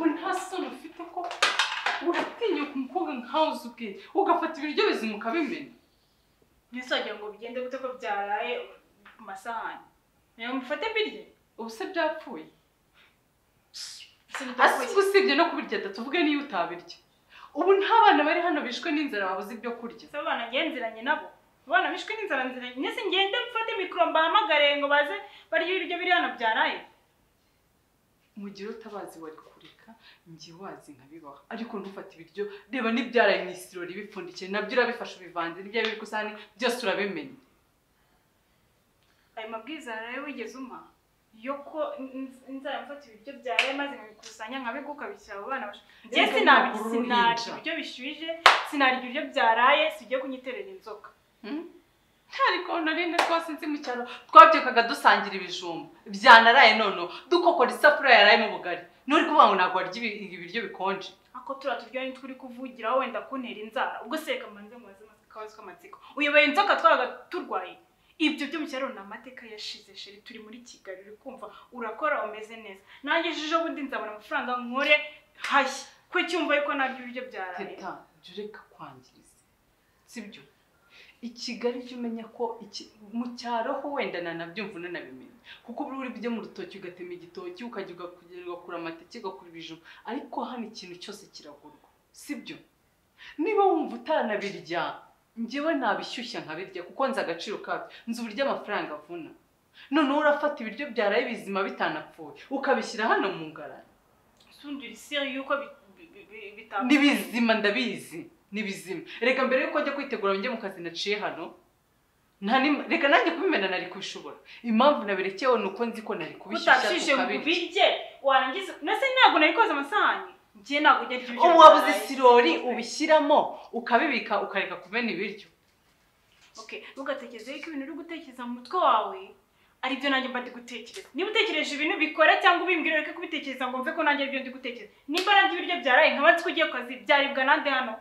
nta soni ufite ko uratinya ku mukobwa nkawe uzi ubwe ugafata ibiryo bizima ukabimena ntizongere ngo bigende gute ko byaraye ku masahani nawe mufate mbirye ubu se byapfuye sinitakuye usibye no kubirya tuvuge niyo utabirya ubu nta bana bari hano bishwe n'inzara babuze ibyo kurya ese abana ngenziranye nabo abana bishwe n'inzara nziranye nese ngende mfate mikoro mbahamagare ngo baze barye ibiryo biri hano byaraye umugire utabazi wari kureka njye wazi nkabibaha ariko ntufate ibiryo reba n'ibyaraye mu isirori bipfundikiye nabyo urabifashe ubivanze n'ibyari biri ku isahani byose urabimenya ayo mabwiriza rero wigeze umpa yo ko inz- inzara mfata ibiryo byawe maze nkabikusanya nkabiguka bishyira abo bana bashaka njye Reka sinarya ntabwo sinarya uruhinja. ibiryo bishyushye sinarya ibiryo byaraye sijye kunyiterera inzoka ariko narinde rwose nzi mu cyaro twabyukaga dusangira ibijumba byanaraye noneho dukokora isafuriya yaraye mu bugari n'uri kuvuga ngo ntabwo warya ibi- ibiryo bikonje ako turiya turya ni turi kuvugiraho wenda kuntera inzara ubwo se reka mbanze mubaze akabazo k'amatsiko uyoboye inzoka twabaga turwaye ibyo byo mu cyaro ni amateka yashize sheri turi muri kigali uri kumva urakora umeze neza nanjye ejo bundi nzabona amafaranga nkore hashya ko cyumva yuko naryo ibiryo byaraye teta jya ureka kwangiza sibyo i kigali jya umenya ko iki- mu cyaro ho wenda nanabyumva unanabimenye kuko buri uri byo mu rutoki ugatema igitoki ukajya ugakura amateke ugakura ibijumba ariko hano ikintu cyose kiragurwa sibyo niba wumva utanabirya njyewe nabishyushya nkabirya kuko nzi agaciro kabyo nzi uburyo amafaranga avuna noneho urafata ibiryo byaraye bizima bitanapfuye ukabishyira hano mu ngarani sundira isiri yuko bi- bi- bi- bitapfa ni bizima ndabizi ni bizima reka mbere yuko njya kwitegura njye mu kazi naciye hano nta n'im- reka nanjye kubimena nari kubishobora impamvu nabirekewe ni uko nzi ko nari utabishije kubishyushya ngo tukabirya ubirye warangiza nase ntabwo nari koza amasahani njye ntabwo njya ndya ibiryo ubu wabuze byaraye. isirori ubishyiramo ukabibika ukareka kumena ibiryo Okay, ntugatekereze yuko ibintu uri gutekereza mu mutwe wawe ari byo nanjye mba ndi gutekereza. Niba utekereje ibintu bikora cyangwa ubimbwira reka kubitekereza ngo mve ko nanjye ari byo ndi gutekereza. Niba naryo ibiryo byaraye nkaba nzi ko ugiye ku kazi byaribwa nande hano.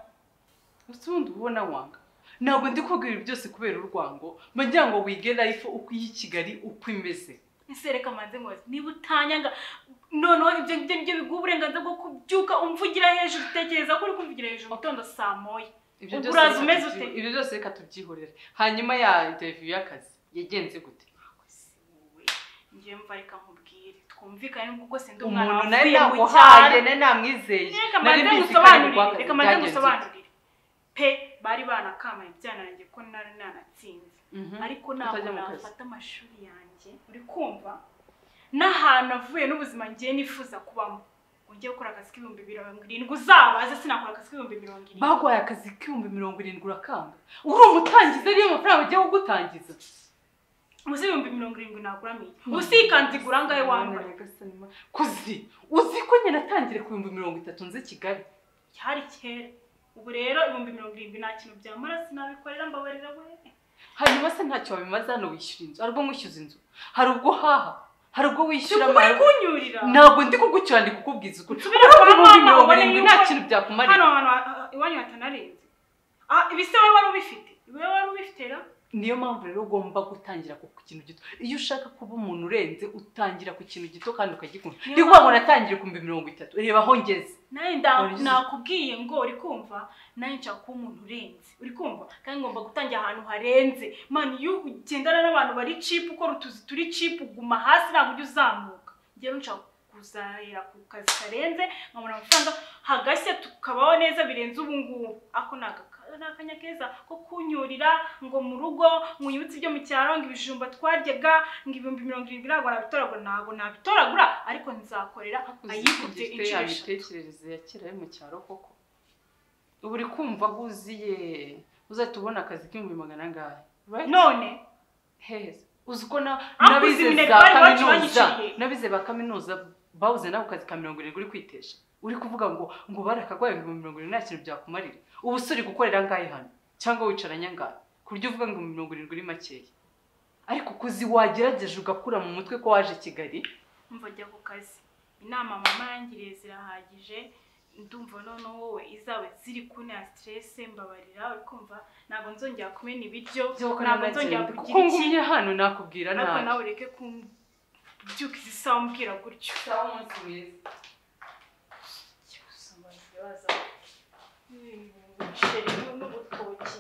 gusa ubundi uba ubona wanga ntabwo ndi kubwira ibi byose kubera urwango mba ngira ngo wige life uko iyi Kigali uko imeze Ese reka manze ngoze niba utanyanga noneho ibyo ngibyo nibyo biguha uburenganzira bwo kubyuka umvugira hejuru utekereza ko uri kumvugira hejuru mu gitondo saa moya. ibyo Ubwo byose uraza reka umeze tubyi- ute? ibyo byose reka tubyihorere hanyuma ya interview y'akazi yagenze gute Ese wowe, Njyewe mva reka nkubwire twumvikane n'ubwo rwose ndi umwana umuntu nari wavuye mu cyaro. naguhaye nari namwizeye reka nari mbanze mbizi ko ari ngusobanurire urwaka- reka mbanze byagenze gute. ngusobanurire pe bari banakamaye ibyanange ko nari nanatsinze Mhm. ariko ntabwo Utajya mu kazi. nafata amashuri yanjye uri kumva n'ahantu avuye n'ubuzima ngiye nifuza kubamo ngo njye gukora akazi k'ibihumbi mirongo irindwi uzabaze sinakora akazi k'ibihumbi mirongo irindwi baguhaye akazi k'ibihumbi mirongo irindwi urakanga uri umutangiza ariyo mafaranga bagiye kugutangiza ubu si ibihumbi mirongo irindwi naguramiye ubu si ikanzu igura angahe wambaye kuzi uzi ko nyine natangiye ku bihumbi mirongo itatu nze kigali cyari kera ubu rero ibihumbi mirongo irindwi nta kintu byamara sinabikorera mbabarira we hanyuma se ntacyo wabimaze hano wishyura inzu hari ubwo mwishyuza inzu hari ubwo uhaha hari ubwo wishyura Uri amahera kunyurira ntabwo ndi kugucyura ndi kukubwiza ukuri Nsubira kwa ibihumbi mama, mirongo ubone irindwi yuko- nta kintu byakumarira hano hantu ha- iwanyu hatanarenze ah ibi se wowe wari ubifite ibi wowe wari ubifite ra niyo mpamvu rero ugomba gutangira ku kintu gito iyo ushaka kuba umuntu urenze utangira ku kintu gito kandi ukagikunda Niyo ndi kuvuga ngo mpamvu- natangiye ku bihumbi mirongo itatu reba aho ngeze nawe Wari nda- uzi. nakubwiye ngo uri kumva nawe nshaka kuba umuntu urenze uri kumva kandi ngomba gutangira ahantu harenze mani iyo ugendana n'abantu bari cipu ukora utuzi turi cipu uguma hasi ntabwo ujya uzamuka rero nshaka kuzahera ku kazi karenze nkabona amafaranga hagashya tukabaho neza birenze ubu ngubu ako ni agaka- ni akanya keza ko kunyurira ngo mu rugo ngo unyibutse ibyo mu cyaro ngo ibijumba twaryaga ngo ibihumbi mirongo irindwi ntabwo nabitoragura ntabwo nabitoragura ariko nzakorera ayikubye inshuro eshatu imitekerereze ya kera yo mu cyaro koko ubu uri kumva aho uziye uzahita ubona akazi k'ibihumbi magana angahe Right? none heza uzi ko na- Abakozi n'abize iminega za bari bacu kaminuza banyishyuriye. n'abize ba kaminuza babuze nabo akazi ka mirongo irindwi uri kwitesha uri kuvuga ngo ngo barakagwaye ibihumbi mirongo irindwi nta kintu byakumarira ubu se uri gukorera angahe hano cyangwa wicaranye angahe ku buryo uvuga ngo mirongo irindwi uri makeya ariko kuzi wagerageje ugakura mu mutwe ko waje kigali umva jya ku kazi inama mama yangiriye zirahagije ndumva noneho wowe izaba ziri kuntera siterese mbabarira uri kumva ntabwo nzongera kumena ibiryo ntabwo nzongera nagenda kuko kugira iki ngumye hano nakubwira ariko nabi nawe ureke kumbyuka izi sawa umbwira gutyo Sawa, umunsi mwiza baza umuceri n'urutoki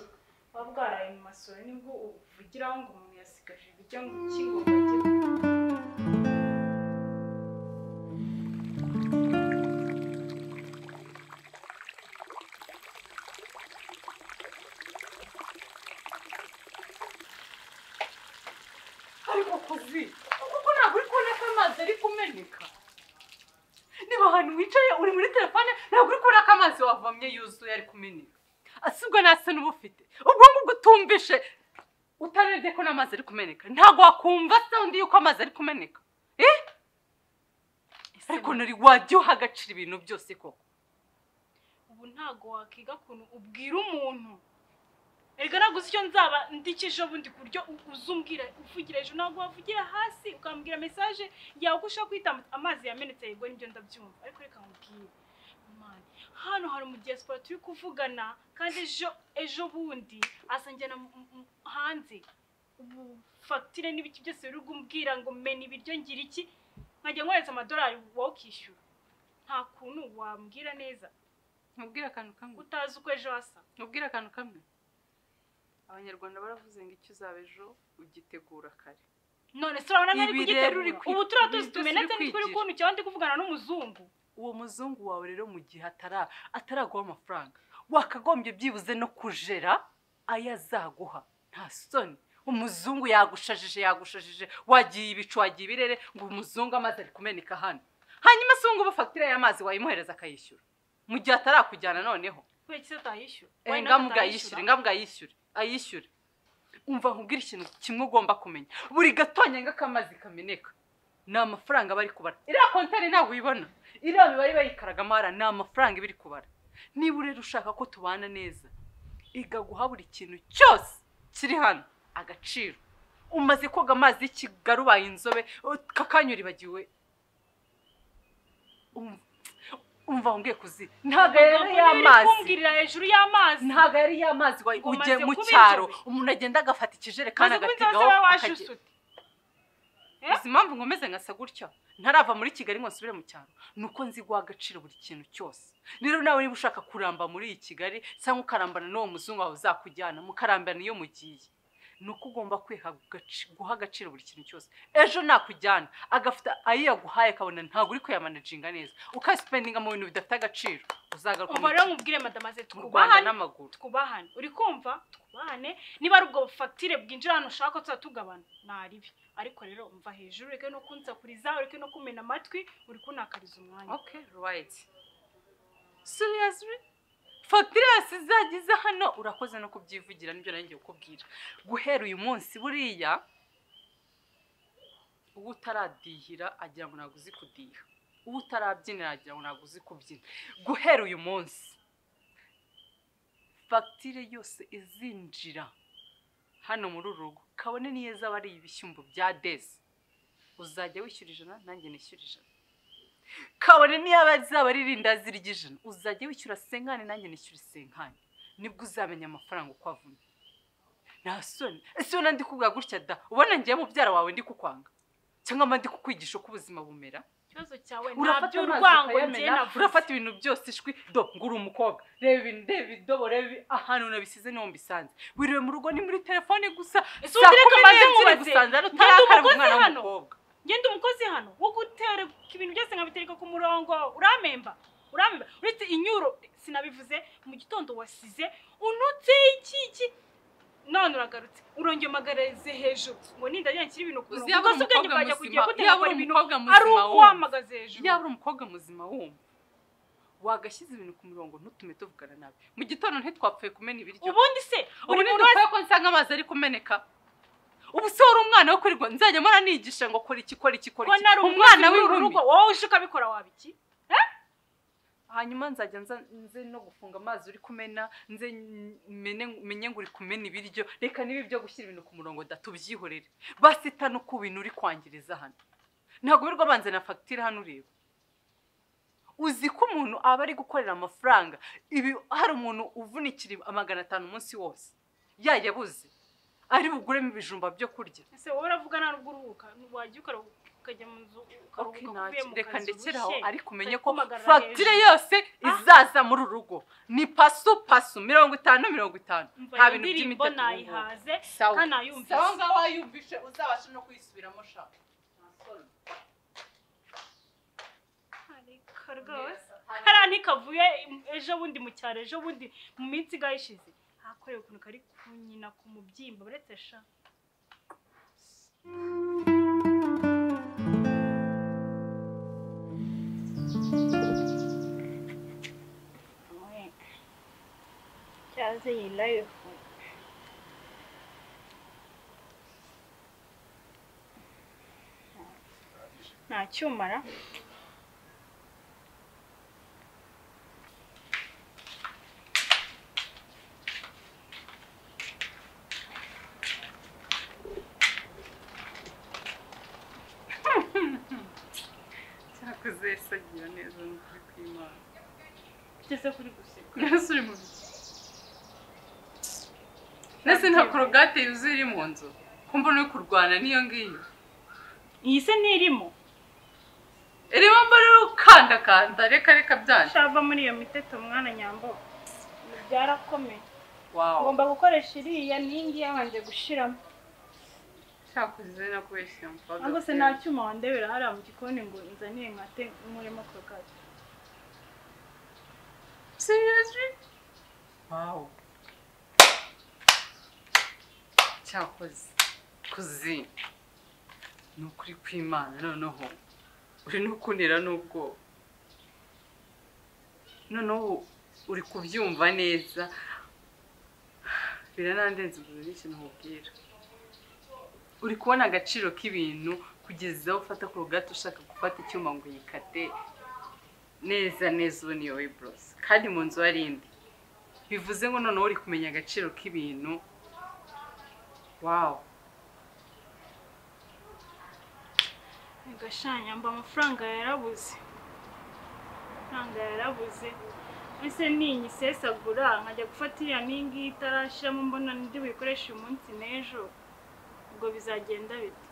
buba bwaraye mu masoro nibwo ubuvugiraho ngo umuntu yasigaje ibijya mu kigomba ariko kuzi kuko ntabwo uri kubona ko amazi ari kumeneka niba ahantu wicaye uri muri telefone ntabwo uri kubona ko amazi wavomye yuzuye ari kumeneka asibwo ntasa n'ubufite ubwo ngubwo utumvishe utarebye ko n'amazi ari kumeneka ntabwo wakumva sound y'uko amazi ari kumeneka eh ariko nari wajya uha agaciro ibintu byose koko ubu ntago wakiga ukuntu ubwira umuntu erega naguze icyo nzaba ndikije bundi ku buryo uza umbwira uvugira hejuru ntabwo wavugira hasi ukambwira mesaje yawe ko ushaka guhita amazi yamenetse yego nibyo ndabyumva ariko reka nkubwire mani hano hari mu diaspora turi kuvugana kandi ejo ejo bundi asangira hanze ubu fagitire n'ibiki byose biri kumbwira ngo mena ibiryo ngira iki nkajya nkohereza amadolari wowe ukishyura nta kuntu wambwira neza nkubwira akantu kamwe utazi uko ejo hasa nkubwira akantu kamwe abanyarwanda baravuze ngo icyo uzaba ejo ugitegura kare none se urabona ntari Ibi kugitera rero uri uri ku kwi- ubu turiya ibi tuzi byose tumenetse uri ntituri kwigira. kuntu cyangwa ndi kuvugana n'umuzungu uwo muzungu wawe rero mu gihe atara ataraguha amafaranga wakagombye byibuze no kujera ayo azaguha nta soni umuzungu yagushajije yagushajije wagiye ibicu wagiye ibirere ngo umuzungu amazi ari kumeneka hano hanyuma se ubu ngubu fagitire y'amazi wayimuhereza akayishyura mu gihe atarakujyana noneho kubera iki se atayishyura Eh, ngambwa ayishyure ngambwa ayishyure ayishyure umva nkubwire ikintu kimwe ugomba kumenya buri gatonyanga k'amazi kameneka ni amafaranga bari kubara iriya kontari ntabwo uyibona iriya mibare bayikaragamo hariya ni amafaranga iba iri kubara niba urero ushaka ko tubana neza iga guha buri kintu cyose kiri hano agaciro umaze koga amazi y'ikigali ubaye inzobe kakanyura ibagiwe Um- umva nkubwiye kuzi ntabwo rero y'amazi kumbwirira hejuru y'amazi ntabwo yari y'amazi wa- Ngo ujye maze mu kuba cyaro inzobe. umuntu agenda agafata ikijerekani maze kuba inzozi agategaho wawe waje akagenda usute Eh? izi mpamvu nkomeze nkasa gutya ntarava muri kigali ngo nsubire mu cyaro ni uko nzi guha agaciro buri kintu cyose rero nawe niba ushaka kuramba muri iyi kigali cyangwa ukarambana n'uwo muzungu wawe uzakujyana mukarambana iyo mugiye ni uko ugomba kwiha agaci- guha agaciro buri kintu cyose ejo nakujyana agafite ayo yaguhaye akabona ntabwo uri kuyamanaginga neza ukayasipendinga mu bintu bidafite agaciro uzagaruka ubu mu rero gihugu, nkubwire madamaze mu rwanda twubahane n'amaguru twubahane uri kumva twubahane niba ari ubwo fagitire bwinjira hano ushaka tuzaba tugabana naribi ariko rero umva hejuru ureke no kunsakuriza ureke no kumena amatwi uri kuntakariza umwanya Okay, right. Seriously? Fabrice zagize hano urakoze no kubyivugira nibyo nanjye kukubwira. Guhera uyu munsi buriya uwo utaradihira agira ngo ntabwo uzi kudiha. Uwo utarabyinira agira ngo ntabwo uzi kubyina. Guhera uyu munsi fagitire yose izinjira hano muri uru rugo kabone niyo zaba ari ibishyimbo bya desi uzajya wishyura ijana nanjye nishyura ijana kabone niyo zaba ari irindazi ry'ijana uzajya wishyura senkani nanjye nishyura senkani nibwo uzamenya amafaranga uko avuna nta soni ese ubona ndi kubwa gutya da ubona ngiye mubyara wawe ndi kukwanga cyangwa mba ndi kukwigisha uko ubuzima bumera ikibazo cyawe nta urafata by'urwango urwango njye navuze urafata ibintu byose ishwi do ngo uri umukobwa reba ibintu reba idobo reba ibi- ahantu nabisize niho mbisanze wiriwe mu rugo ni muri telefone gusa Ese ubu direka maze nziri nkubaze, gusanze hano ngenda utarakaraba umugozi umwana hano. w'umukobwa ngende umukozi hano wo gutera ibintu byose nkabitereka ku murongo uramemba uramemba uretse inyuro sinabivuze mu gitondo wasize unutse iki iki none uragarutse urongeye umagarize hejuru ngo ninda nshyira ibintu ku murongo yaba ubwo uri se ubwenge umukobwa bwajya kugiye muzima gute yaba gukora uri ibintu umukobwa ari muzima uko wumva wamagaze hejuru yaba uri umukobwa muzima wumva wagashyize ibintu ku murongo ntutume tuvugana nabi mu gitondo ntitwapfuye kumena ibiryo ubundi se ubu buri muntu wese ntidukwiye ko nsanga amazi ari kumeneka ubu se wari umwana wo kuri rwa nzajya mpora nigisha ngo kora iki kora iki kora ko iki nari umwana umwana w'uru w'irurumi rugo wowe uje ukabikora waba iki hanyuma nzajya nza nze no gufunga amazi uri kumena nze mene- menye ngo uri kumena ibiryo reka niba ibyo gushyira ibintu ku murongo da tubyihorere basitana uko bintu uri kwangiriza hano ntabwo wirirwa banze na fagitire hano ureba uzi ko umuntu aba ari gukorera amafaranga ibi hari umuntu uvunikira amagana atanu umunsi wose yayabuze ari buguremo ibijumba byo kurya ese wowe uravuga nta n'ubwo uruhuka wajya ukaruhuka ukajya mu nzu Okay, ukaruhuka uvuye mu reka kazi ndekere aho urushye. ariko umenye ko kumpamagara fagitire hejuru. yose Ah. izaza muri uru rugo ni pasu pasu mirongo itanu mirongo itanu Umva nta iyo bintu ndirimbo by'imitatu nayihaze sawa ntanayumvise. sawa ngaho wayumvishe uzabashe no kuyisubiramo shaka Ariko rwose kariya ntikavuye ejo bundi mu cyaro ejo bundi mu minsi igahe ishize hakorewe ukuntu kari ku nyina ku mubyimba uretse sha cyaze yilayeho nta cyumara cyakoze sagira neza n'ukuri kw'imana ugeze kuri guseka mbese uri mu biki mbese nta korogate yuzuye iri mu nzu kumva uri kurwana n'iyo ngiyo iyi se ntirimo irimo mbona uri gukandakanda reka reka byanjye shava muri iyo miteto mwana nyambo Ibi byarakomeye wawu ngomba gukoresha iriya n'ingi yabanje gushiramo cyakoze nakubeshye mfaga ahubwo se nta cyuma wandebera hariya mu gikoni ngo nzanire nkate nkuremo korogate Seriously? Wow. Cyakoze. Kuzi. Ni ukuri kw'Imana noneho. Uri no kunira n'ubwoba. Noneho uri kubyumva neza. Biranandenze ubu n'iki nkubwira. Uri kubona agaciro k'ibintu kugeza aho ufata korogate ushaka gufata icyuma ngo uyikate neza neza ubu niyo wibrosi kandi mu nzu hari indi bivuze ngo noneho uri kumenya agaciro k'ibintu wawu gashanya mba amafaranga yarabuze amafaranga yarabuze ese ninyisesagura nkajya gufata iriya n'ingi itarashiramo mbona ndi buyikoreshe uyu munsi n'ejo ubwo bizagenda bite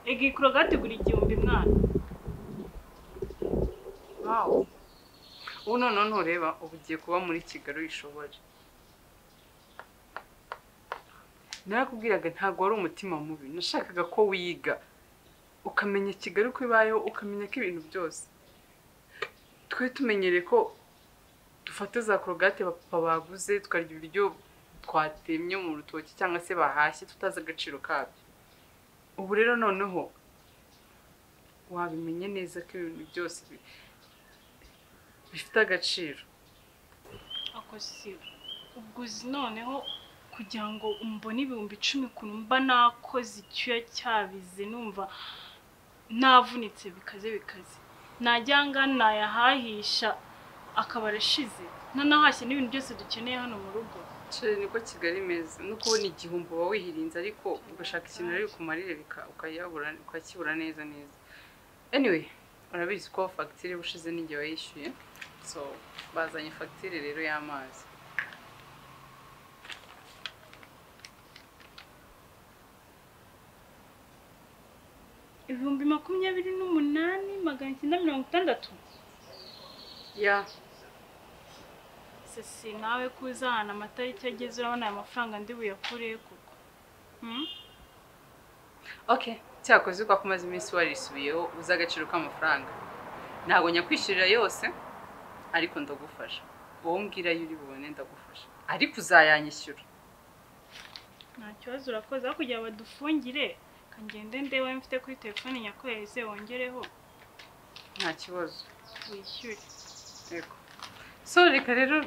ega iyi korogate igura igihumbi mwana wawu ubu noneho ntureba ubu ugiye kuba muri kigali uyishobore narakubwiraga ntabwo wari umutima mubi nashakaga ko wiga ukamenya kigali uko ibayeho ukamenya ko ibintu byose twe tumenyereye ko dufata za korogate papa baguze tukarya ibiryo twatemye mu rutoki cyangwa se bahashye tutazi agaciro kabyo ubu rero noneho wabimenye neza ko ibintu byose bi- bifite agaciro ako si ubwo uzi noneho kugira ngo mbone ibihumbi icumi ukuntu mba nakoze icyuya cyabize numva navunitse bikaze bikaze najya ngana nayahahisha akaba arashize nanahashye n'ibintu byose dukeneye hano mu rugo Cire niko Kigali imeze no kubona igihumbi uba wihirinze ariko ugashaka ikintu rero kumarire bika- ukayabura ukakibura neza neza anyway urabizi ko fagitire ubushize n'igihe wayishyuye so bazanye fagitire rero y'amazi ibihumbi makumyabiri n'umunani magana icyenda mirongo itandatu ya sisi nawe ko uzahana amatariki ageze urabona aya mafaranga ndi buyakurehe koko Hmm? okay cyakoze ko kumaze iminsi warisubiyeho uzi agaciro k'amafaranga ntabwo nyakwishyurira yose ariko ndagufasha wowe mbwira iyo uri bubone ndagufasha ariko uzayanyishyura nta kibazo urakoze aho kugira badufungire kangende ndebe ayo mfite kuri telefone yakohereze wongereho nta kibazo wishyure Yego. So reka rero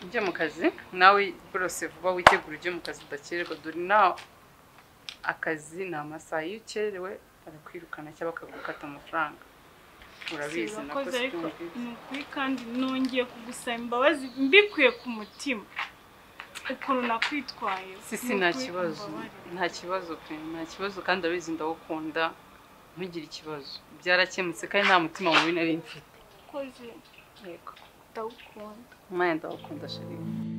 ujye mu kazi nawe burose vuba witegura ujye mu kazi udakererwa dore nawe akazi ni amasaha iyo ukerewe barakwirukana cyangwa bakagukata amafaranga urabizi nako urakoze ariko sibyumvise ni ukuri kandi nongeye kugusaba imbabazi mbikuye ku mutima ukuntu nakwitwaye sisi Ni nta ukuri kibazo umbabarire. nta kibazo pe nta kibazo kandi urabizi ndawukunda ntugire ikibazo byarakemutse kandi nta mutima mubi nari mfite urakoze yego ndawukunda mwanya ndawukunda sharifu